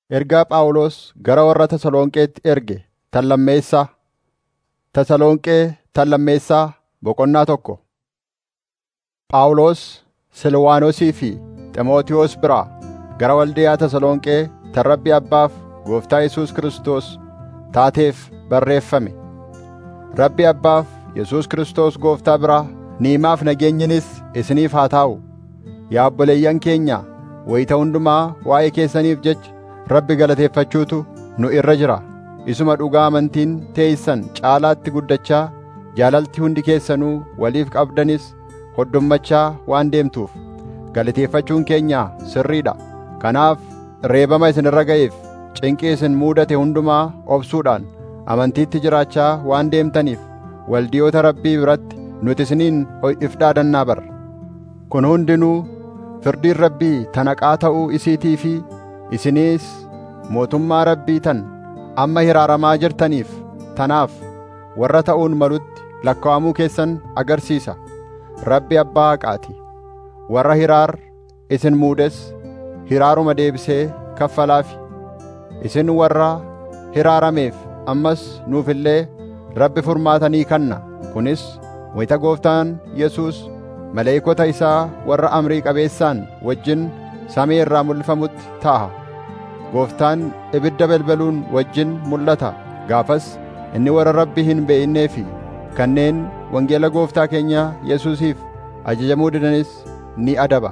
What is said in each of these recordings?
Ergaa Phaawulos gara warra Tasalonqeetti erge tan lammeessaa. Tasalonqee tan lammeessaa boqonnaa tokko. Phaawulos Silwaanosii fi Ximootiyoos biraa gara waldayaa Tasalonqee tan Rabbi Abbaaf Gooftaa Yesuus Kiristoos taateef barreeffame. Rabbi Abbaaf Yesuus Kiristoos Gooftaa biraa ni'imaaf nageenyinis isiniif haa taa'u. Yaa obboleeyyan keenya, wayita hundumaa waa'ee keessaniif jecha Rabbi galateeffachuutu nu irra jira. Isuma dhugaa amantiin teessan caalaatti guddachaa jaalalti hundi keessanuu waliif qabdanis hoddommachaa waan deemtuuf galateeffachuun keenya sirriidha. Kanaaf reebama isin irra ga'eef cinqii isin muudate hundumaa obsuudhaan amantiitti jiraachaa waan deemtaniif waldiyoota Rabbii biratti nuti isiniin if dhaadannaa barra. Kun hundinuu firdiin Rabbii tanaqaa ta'uu isiitii fi isiniis mootummaa Rabbii tan amma hiraaramaa jirtaniif tanaaf warra ta'uun malutti lakkaa'amuu keessan agarsiisa. Rabbi abbaa haqaati. Warra hiraar isin muudes hiraaruma deebisee kaffalaafi. Isin warra hiraarameef ammas nuuf illee Rabbi furmaatanii kanna. Kunis wayita Gooftaan Yesuus maleeykota isaa warra amrii qabeessaan wajjin samii irraa mul'ifamutti ta'a. Gooftaan ibidda balbaluun wajjin mul'ata. Gaafas inni warra Rabbi hin beeynee fi kanneen wangeela Gooftaa keenya Yesuusiif ajajamuu didanis ni adaba.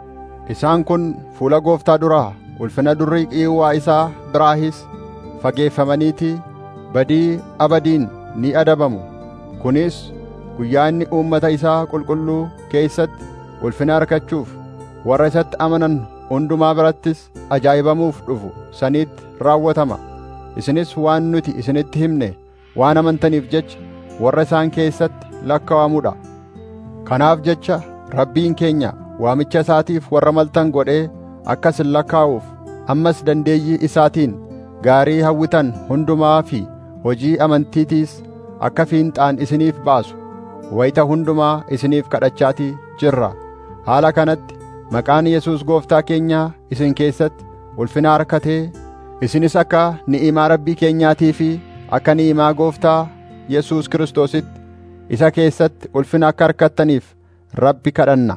Isaan kun fuula Gooftaa duraa ulfina durrii qiiwwaa isaa biraahis fageeffamaniitii badii abadiin ni adabamu. Kunis guyyaa inni uummata isaa qulqulluu keessatti ulfina argachuuf warra isatti amanan hundumaa birattis ajaa'ibamuuf dhufu saniitti raawwatama. Isinis waan nuti isinitti himne waan amantaniif jecha warra isaan keessatti lakkaa'amuudha. Kanaaf jecha Rabbiin keenya waamicha isaatiif warra maltan godhee akka isin lakkaa'uuf ammas dandeeyyii isaatiin gaarii hawwitan hundumaa fi hojii amantiitiis akka fiinxaan isiniif baasu wayita hundumaa isiniif kadhachaatii jirra. Haala kanatti maqaan Yesuus Gooftaa keenyaa isin keessatti ulfina harkatee isinis akka ni'imaa Rabbii keenyaatii fi akka ni'imaa Gooftaa Yesuus Kiristoositti isa keessatti ulfina akka harkattaniif Rabbi kadhanna.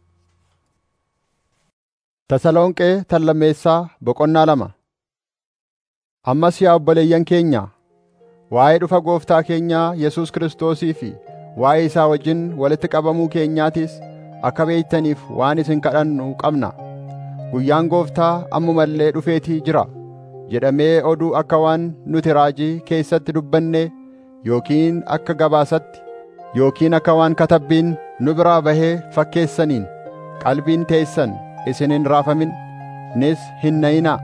Tasalonqee tan lammeessaa boqonnaa lama. Ammas yaa obboleeyyan keenya, waa'ee dhufa Gooftaa keenyaa Yesuus Kiristoosii fi waa'ee isaa wajjin walitti qabamuu keenyaatis akka beektaniif waan isin kadhannu qabna. Guyyaan Gooftaa ammuma illee dhufeetii jira jedhamee oduu akka waan nuti raajii keessatti dubbanne yookiin akka gabaasatti yookiin akka waan katabbiin nu biraa bahee fakkeessaniin qalbiin teessan isin hin raafamin nis hin nayinaa.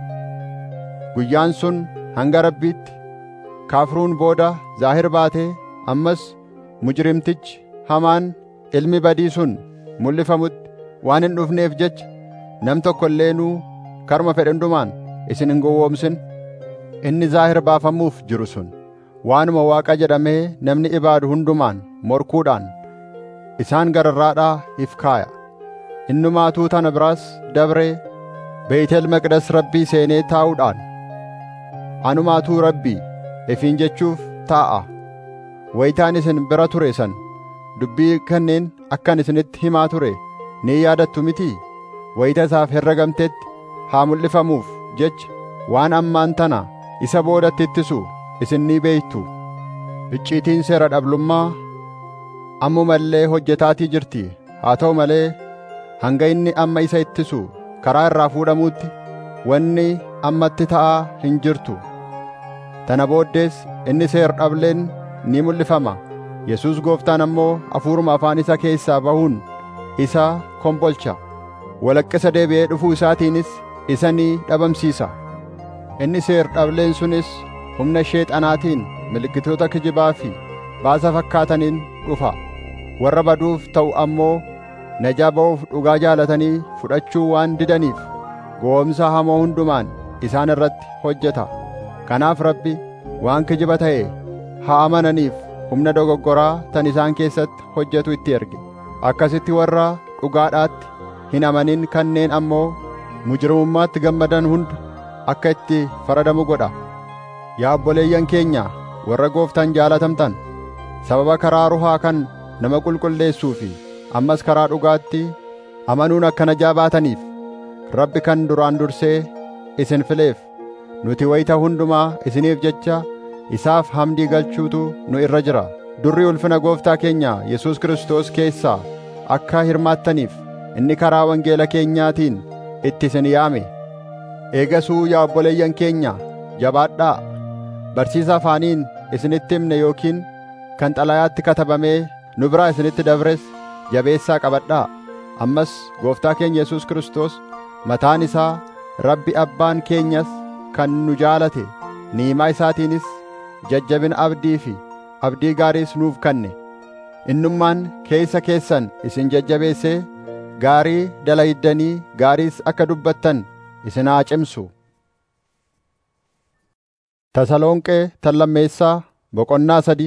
Guyyaan sun hanga Rabbiitti kaafruun booda zaahir baatee ammas mujrimtichi hamaan ilmi badii sun mul'ifamutti waan hin dhufneef jecha nam tokko illeenuu karma fedhe hundumaan isin hin gowwoomsin. Inni zaahir baafamuuf jiru sun waanuma Waaqa jedhamee namni ibaadu hundumaan morkuudhaan isaan gararraadhaa if kaaya. Innumaatuu tana biraas dabree Beetel Maqdas Rabbii seenee taa'uudhaan anumaatuu Rabbii ifiin jechuuf taa'a. Wayitaan isin bira ture san dubbii kanneen akkan isinitti himaa ture ni yaadattu mitii? Wayita isaaf herregamtetti haa mul'ifamuuf jecha waan ammaan tana isa boodatti ittisu isin ni beektu. Icciitiin seera dhablummaa ammuma illee hojjetaatii jirti. Haa ta'u malee hanga inni amma isa ittisu karaa irraa fuudhamuutti wanni ammatti ta'aa hin jirtu. Tana booddees inni seera dhableen ni mul'ifama. Yesuus gooftaan ammoo hafuuruma afaan isa keessaa bahuun isa kombolcha. Walaqqisa deebi'ee dhufuu isaatiinis isa ni dhabamsiisa. Inni seera dhableen sunis humna sheexanaatiin milikkitoota kijibaa fi baasa fakkaataniin dhufa. Warra baduuf ta'u ammoo najaa ba'uuf dhugaa jaalatanii fudhachuu waan didaniif gowwoomsa hamoo hundumaan isaan irratti hojjeta. Kanaaf Rabbi waan kijiba ta'e haa amananiif humna dogoggoraa tan isaan keessatti hojjetu itti erge. Akkasitti warra dhugaadhaatti hin amanin kanneen ammoo mujrimummaatti gammadan hunda akka itti faradamu godha yaa obboleeyyan keenya warra gooftaan jaalatamtan sababa karaa ruhaa kan nama qulqulleessuu fi ammas karaa dhugaatti amanuun akkana jaabaataniif rabbi kan duraan dursee isin fileef nuti wayita hundumaa isiniif jecha isaaf hamdii galchuutu nu irra jira durri ulfina gooftaa keenya Yesuus Kiristoos keessaa akka hirmaattaniif inni karaa wangeela keenyaatiin itti isin yaame eegasuu yaa obboleeyyan keenya jabaadhaa barsiisa afaaniin isinitti himne yookiin kan xalayaatti katabamee nu biraa isinitti dabres jabeessaa qabadhaa ammas gooftaa keenya Yesuus Kiristoos mataan isaa Rabbi abbaan keenyas kan nu jaalate niimaa isaatiinis jajjabina abdii fi abdii gaariis nuuf kanne innummaan keessa keessan isin jajjabeessee gaarii dalaydanii gaariis akka dubbattan isin haa cimsu Tasalonqee tallammeessaa boqonnaa sadi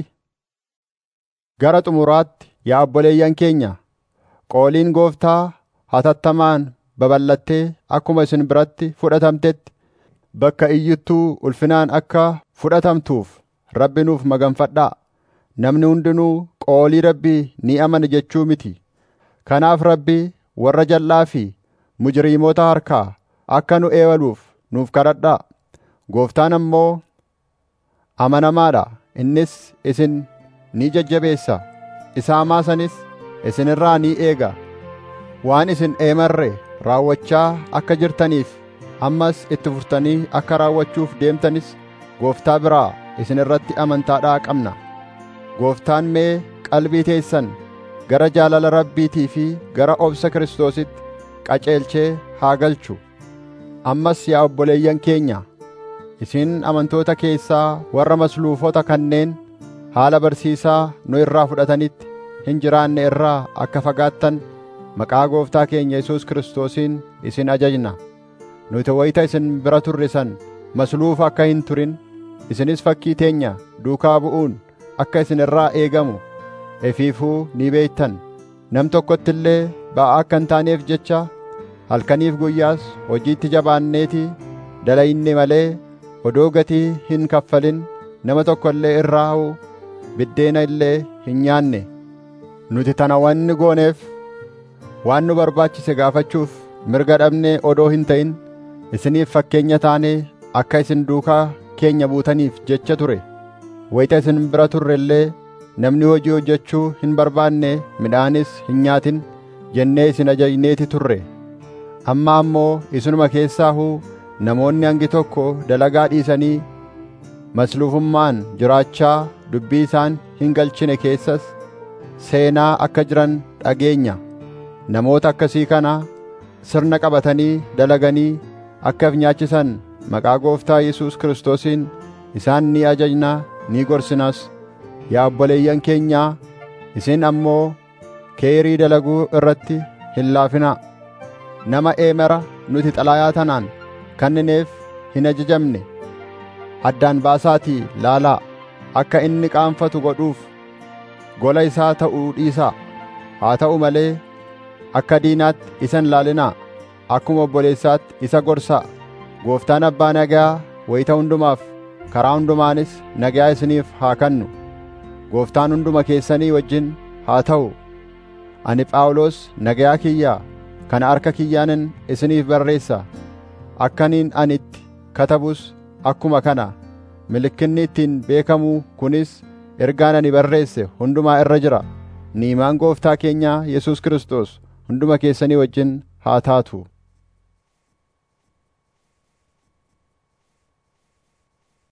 gara xumuraatti yaa obboleeyyan keenya qooliin gooftaa hatattamaan babal'attee akkuma isin biratti fudhatamtetti bakka iyyittuu ulfinaan akka fudhatamtuuf rabbi nuuf maganfadhaa namni hundinuu qoolii rabbii ni amana jechuu miti kanaaf rabbi warra jal'aa fi mujriimoota harkaa akka nu eewaluuf nuuf kadhadhaa gooftaan ammoo amanamaadha innis isin ni jajjabeessa isaamaa sanis isin irraa ni eega waan isin eemarre raawwachaa akka jirtaniif ammas itti furtanii akka raawwachuuf deemtanis gooftaa biraa isin irratti amantaadhaa qabna gooftaan mee qalbii teessan gara jaalala rabbiitii fi gara obsa kiristoositti qaceelchee haa galchu ammas yaa obboleeyyan keenya isin amantoota keessaa warra masluufota kanneen haala barsiisaa nu irraa fudhatanitti hin jiraanne irraa akka fagaattan maqaa gooftaa keenya Yesuus Kiristoosiin isin ajajna nuti wayita isin bira turre san masluufa akka hin turin isinis fakkii teenya duukaa bu'uun akka isin irraa eegamu efiifuu ni beektan nam tokkotti illee ba'aa akka hin taaneef jecha halkaniif guyyaas hojiitti jabaanneetii dalayinne malee odoo gatii hin kaffalin nama tokko illee irraa biddeena illee hin nyaanne nuti tana wanni gooneef waan nu barbaachise gaafachuuf mirga dhabnee odoo hin ta'in isiniif fakkeenya taanee akka isin duukaa keenya buutaniif jecha ture wayita isin bira turre illee namni hojii hojjechuu hin barbaanne midhaanis hin nyaatin jennee isin ajajneeti turre amma ammoo isinuma keessaahuu namoonni hangi tokko dalagaa dhiisanii masluufummaan jiraachaa dubbii isaan hin galchine keessas seenaa akka jiran dhageenya namoota akkasii kana sirna qabatanii dalaganii akka of nyaachisan maqaa gooftaa Yesuus Kiristoosiin isaan ni ajajnaa ni gorsinas yaa obboleeyyan keenyaa isin ammoo keerii dalaguu irratti hin laafinaa nama eemera nuti xalaayaa tanaan kannineef hin ajajamne addaan baasaatii laalaa akka inni qaanfatu godhuuf gola isaa ta'uu dhiisaa haa ta'u malee akka diinaatti isa hin laalinaa akkuma obboleessaatti isa gorsaa gooftaan abbaa nagaa wayita hundumaaf karaa hundumaanis nagaa isiniif haa kannu gooftaan hunduma keessanii wajjin haa ta'u ani phaawulos nagayaa kiyyaa kana harka kiyyaanin isiniif barreessa akkaniin ani itti katabus akkuma kana milikinni ittiin beekamuu kunis ergaan ani barreesse hundumaa irra jira niimaan gooftaa keenyaa Yesuus Kiristoos hunduma keessanii wajjin haa taatu